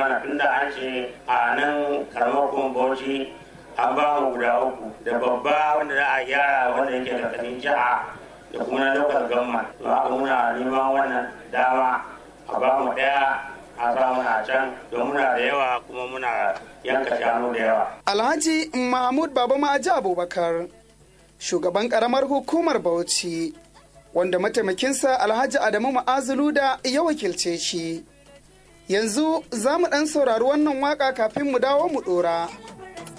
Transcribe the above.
mana tunda an ce a nan karamar kuma bauchi an ba mu guda uku da babba wanda za a gyara wanda yake da kanin jiha da kuma na local government to haka muna neman wannan dama a ba mu daya a sa muna can don muna da yawa kuma muna yanka shanu da yawa. Alhaji Mahmud Baba Ma'aji Abubakar shugaban karamar hukumar Bauchi wanda mataimakinsa Alhaji Adamu Ma'azulu da ya wakilce shi. Yanzu za mu ɗan saurari wannan waka kafin mu dawo mu ɗora.